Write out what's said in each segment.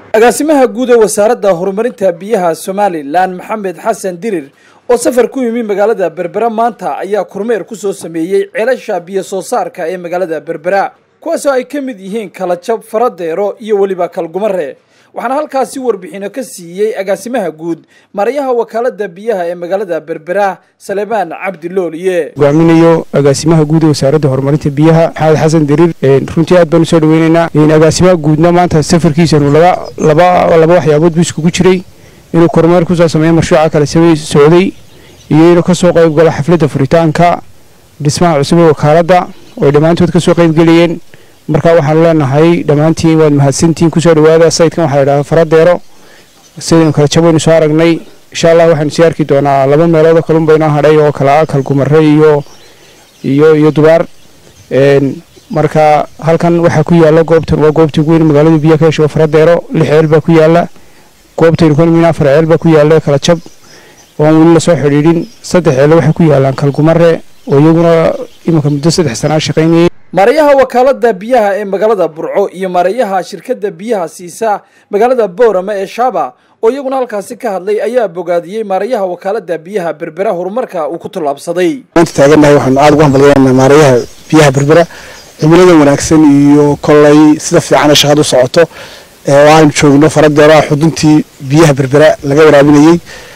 agaasimaha guud ee wasaaradda horumarinta biyaha somalilan maxamed xasan dirir oo safar ku yimi magaalada berbera maanta ayaa kormeer ku soo sameeyey ceelasha biyo soo saarka ee magaalada berbera kuwaasoo ay ka mid yihiin kalajab faradeero iyo weliba kalgumare waxaana halkaasi warbixino ka siiyey agaasimaha guud marayaha wakaalada biyaha ee magaalada berbera salemaan cabdilooliye hogaaminayo agaasimaha guud ee wasaaradda horumarinta biyaha maxamed xasan diriir runtii aad baan usoo dhaweynaynaa agaasimaha guudna maanta safarkiisanu laba waxyaabood buu iskugu jiray inuu kormeer kusoo sameeyo mashruuca kale socday iyo inuu kasoo qayb galo xafladda furitaanka dhismaha cusub ee wakaaladda ooy dhammaantood kasoo qaybgelayeen marka waxaanu leenahay dhammaantiin waad mahadsantiin kusoo dhawaada sayidkan waxaa ladhahda faradeero sidaynu kala jabaynu soo aragnay insha allah waxaanu sii arki doonaa laba meeloodoo kalunba inoo hadhay oo kala ah kalgumare iyo iyo iyo dubaar marka halkan waxaa ku yaala goobtan waa goobtii ugu weyn magaalada biyaha ka hesho faradeero lix ceel baa ku yaala goobtaynu kanmin afar ceel baa ku yaala kala jab oon weli lasoo xidhiidhin saddex ceele waxay ku yaalaan kalgumare oo iyaguna iminka muddo saddex sanaa shaqaynayay maarayaha wakaalada biyaha ee magaalada burco iyo maarayaha shirkadda biyaha siisa magaalada boorama ee shaaba oo iyaguna halkaasi ka hadlay ayaa bogaadiyey maarayaha wakaalada biyaha berbera horumarka uu ku tallaabsaday maanta taagannahay waxaanu aada ugu hambalyanaa maarayaha biyaha berbera cimilada wanaagsan iyo kollay sida fiicana shaqada u socoto oo aanu joogno faradeeroa xuduntii biyaha berbera laga waraabinayey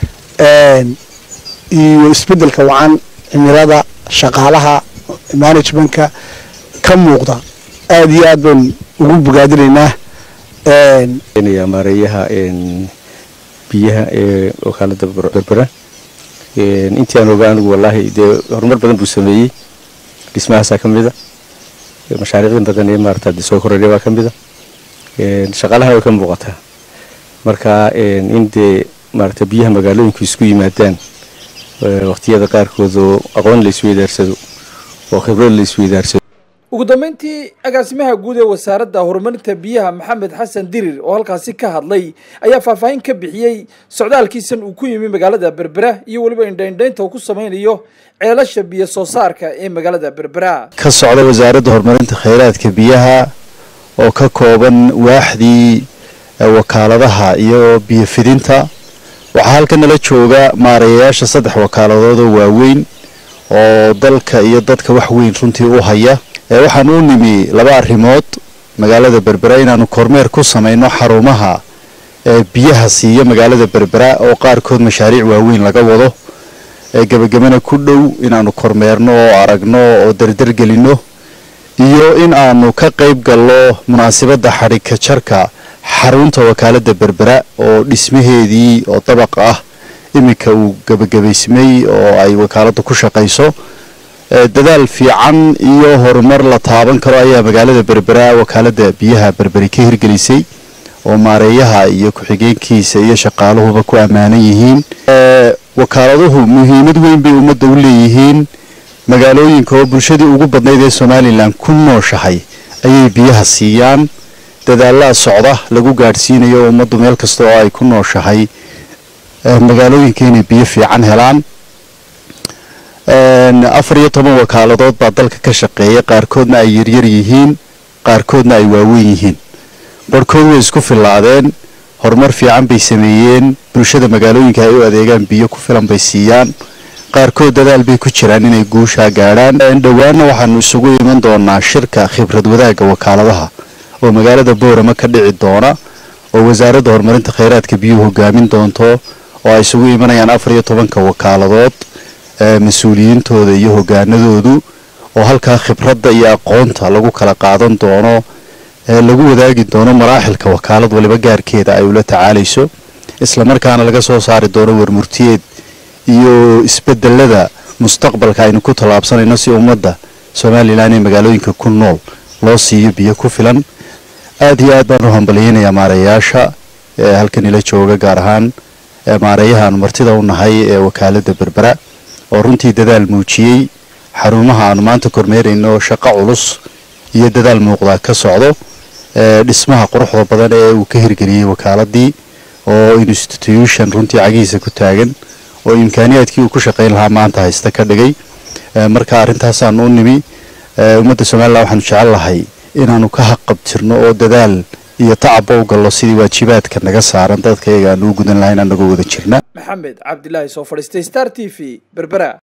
iyo isbedelka wacan cimilada shaqaalaha managementka ka muuqda aada iyo aad baan ugu bogaadinaynaa maareeyaha biyaha ee wakaalada berbera intii aan ogaa anigu wallaahi dee horumar badan buu sameeyey dhismahaasaa ka mida mashaariicdan badan ee maarata de soo kororya baa ka mida shaqaalahana way ka muuqataa marka in dee maarata biyaha magaalooyinku isku yimaadaan waqtiyada qaarkood oo aqoon la isweydaarsado oo khibrad la isweydaarsado ugu dambeyntii agaasimaha guud ee wasaaradda horumarinta biyaha maxamed xasan dirir oo halkaasi ka hadlay ayaa faahfaahin ka bixiyey socdaalkiisan uu ku yimi magaalada berbera iyo weliba indhaindhaynta uu ku samaynayo ceelasha biyo soo saarka ee magaalada berbera ka socda wasaaradda horumarinta kheyraadka biyaha oo ka kooban waaxdii wakaaladaha iyo biyo fidinta waxaa halkan nala jooga maarayayaasha saddex wakaaladood oo waaweyn oo dalka iyo dadka wax weyn runtii u haya waxaan u nimi laba arrimood magaalada berbera inaanu kormeer ku samayno xarumaha biyaha siiya magaalada berbera oo qaarkood mashaariic waaweyn laga wado gebagabana ku dhow inaanu kormeerno oo aragno oo dardargelino iyo in aanu ka qayb galno munaasabadda xadhigka jarka xarunta wakaalada berbera oo dhismaheedii oo dabaq ah iminka uu gebagabaysmay oo ay wakaaladdu ku shaqayso dadaal fiican iyo horumar la taaban karo ayaa magaalada berbera wakaalada biyaha berberi ka hirgelisay oo maareeyaha iyo ku-xigeenkiisa iyo shaqaaluhuba ku ammaanan yihiin wakaaladuhu muhiimad weyn bay ummadda u leeyihiin magaalooyinka oo bulshadii ugu badnayd ee somalilan ku nooshahay ayay biyaha siiyaan dadaalaa socda lagu gaadhsiinayo ummaddu meel kasta oo ay ku nooshahay magaalooyinka inay biyo fiican helaan afar iyo toban wakaaladood baa dalka ka shaqeeya qaarkoodna ay yaryar yihiin qaarkoodna ay waaweyn yihiin barhkood way isku fillaadeen horumar fiican bay sameeyeen bulshada magaalooyinka ay u adeegaan biyo ku filan bay siiyaan qaarkood dadaal bay ku jiraan inay guushaa gaadhaan dhowaanna waxaanu isugu iman doonaa shirka khibrad wadaagga wakaaladaha oo magaalada boorama ka dhici doona oo wasaaradda horumarinta kheyraadka biyuhu hogaamin doonto oo ay isugu imanayaan afar iyo tobanka wakaaladood mas-uuliyiintooda iyo hogaanadoodu oo halkaa khibradda iyo aqoonta lagu kala qaadan doono lagu wadaagi doono maraaxilka wakaalad waliba gaarkeeda ay ula tacaalayso islamarkaana laga soo saari doono warmurtiyeed iyo isbedelada mustaqbalka aynu ku tallaabsanayno si ummadda somalilan ee magaalooyinka ku nool loo siiyo biyo ku filan aada iyo aad baan u hambalyeynayaa maarayayaasha halkan ila jooga gaar ahaan maareeyahaanu martida u nahay ee wakaalada berbera oo runtii dadaal muujiyey xarumaha aanu maanta kormeerayno shaqo culus iyo dadaal muuqdaa ka socdo dhismaha quruxda badan ee uu ka hirgeliyey wakaaladii oo institution runtii cagihiisa ku taagan oo imkaaniyaadkii uu ku shaqayn lahaa maanta haysta ka dhigay marka arrintaasaan u nimi ummadda somalilan waxaanu jecel lahay inaanu ka haqabtirno oo dadaal iyo tacabba u gallo sidii waajibaadka naga saaran dadkayaga aan uu gudan lahayn anagoo wada jirna maxamed cabdilaahi soo fadhiistay star t v berbera